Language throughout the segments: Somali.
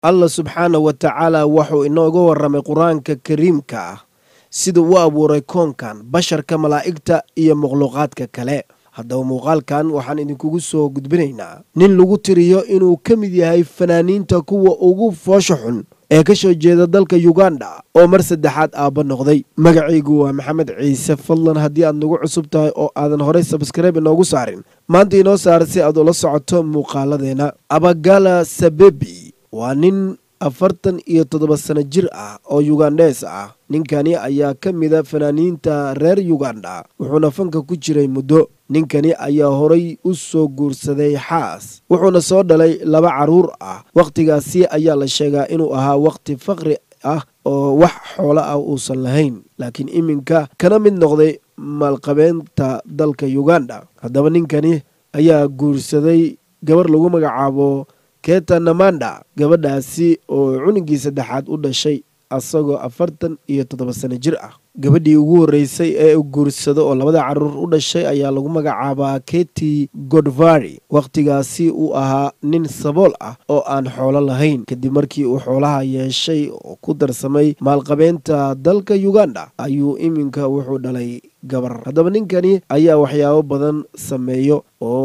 allah subxaana wa tacaala wuxuu inooga warramay qur-aanka kariimka ah sida u abuuray koonkan basharka malaa'igta iyo makhluuqaadka kale haddaba muuqaalkan waxaan idinkugu soo gudbinaynaa nin lagu tiriyo inuu ka mid yahay fanaaniinta kuwa ugu foosha xun ee ka soo jeeda dalka yuganda oo mar saddexaad aabba noqday magacaygu waa maxamed ciise fadlan haddii aad nagu cusub tahay oo aadan horey sabskribe inoogu saarin maanta inoo saara si aad ula socoto muuqaaladeena abagala sabebi waa nin afartan iyo toddoba sano jir ah oo yugandhees ah ninkani ayaa ka mida fanaaniinta reer yuganda wuxuuna fanka ku jiray muddo ninkani ayaa horay u soo guursaday xaas wuxuuna soo dhalay laba carruur ah wakhtigaasi ayaa la sheegaa inuu ahaa wakhti faqri ah oo wax xoolo ah uusan lahayn laakiin iminka kana mid noqday maalqabeenta dalka yuganda haddaba ninkani ayaa guursaday gabar lagu magacaabo keta namanda gabadhaasi oo cunugii saddexaad u dhashay asagoo afartan iyo toddoba sano jir ah gabadhii ugu horreysay ee guursado oo labada carruur u dhashay ayaa lagu magacaabaa keti godvari wakhtigaasi uu ahaa nin sabool ah oo aan xoolo lahayn kadib markii uu xoolaha yeeshay oo ku darsamay maalqabeenta dalka yuganda ayuu iminka wuxuu dhalay gabar haddaba ninkani ayaa waxyaabo badan sameeyo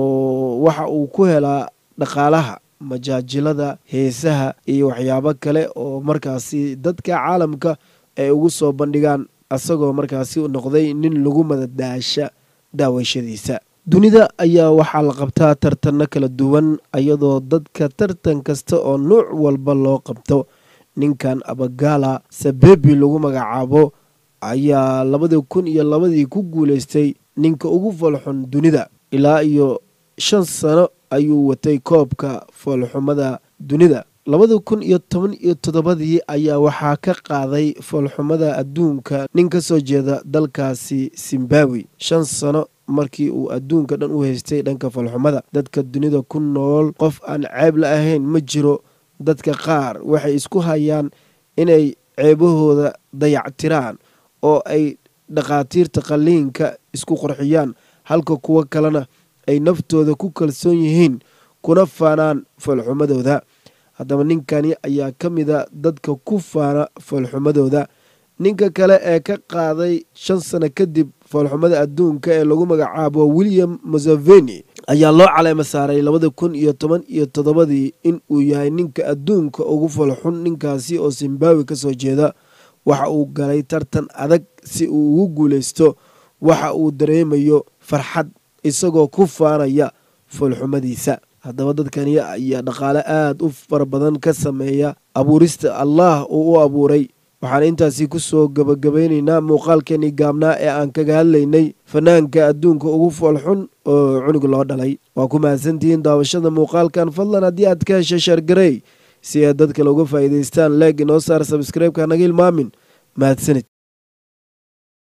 oo waxa uu ku helaa dhaqaalaha majaajilada heesaha iyo waxyaabo kale oo markaasi dadka caalamka ay ugu soo bandhigaan asagoo markaasi noqday nin lagu madadaasha daawashadiisa dunida ayaa waxaa la qabtaa tartanno kala duwan iyadoo dadka tartan kasta oo nuuc walba loo qabto ninkan abagala sabebi lagu magacaabo ayaa labadii kun iyo labadii ku guulaystay ninka ugu falxun dunida ilaa iyo shan sano ayuu watay koobka foolxumada dunida labada kun iyo toban iyo toddobadii ayaa waxaa ka qaaday foolxumada adduunka nin ka soo jeeda dalkaasi zimbabwe shan sano markii uu adduunka dhan u haystay dhanka foolxumada dadka dunida ku nool qof aan ceeb la ahayn ma jiro dadka qaar waxay isku hayaan inay ceebahooda dayactiraan oo ay dhakhaatiirta qalliinka isku qorxiyaan halka kuwo kalena ay naftooda ku kalsoon yihiin kuna faanaan foolxumadooda haddaba ninkani ayaa ka mida dadka ku faana foolxumadooda ninka kale ee ka qaaday shan sano kadib foolxumada adduunka ee lagu magacaabo william museveni ayaa loo caleema saaray labada kun iyo toban iyo toddobadii in uu yahay ninka adduunka ugu foolxun ninkaasi oo zimbabwe ka soo jeeda waxa uu galay tartan adag si uu ugu guulaysto waxa uu dareemayo farxad isagoo ku faanaya foolxumadiisa haddaba dadkani ayaa dhaqaale aada u fara badan ka sameeya abuurista allah uu u abuuray waxaan intaasi ku soo gabagabaynaynaa muuqaalkeenii gaabnaa ee aan kaga hadlaynay fanaanka adduunka ugu foolxun oo cunug loo dhalay waa ku mahadsantihiin daawashada muuqaalkan fadlan haddii aad ka heshay sheergarey si ay dad kale uga faa'iidaystaan leeg inoo saar sabskreibka naga ilmaamin mahadsanid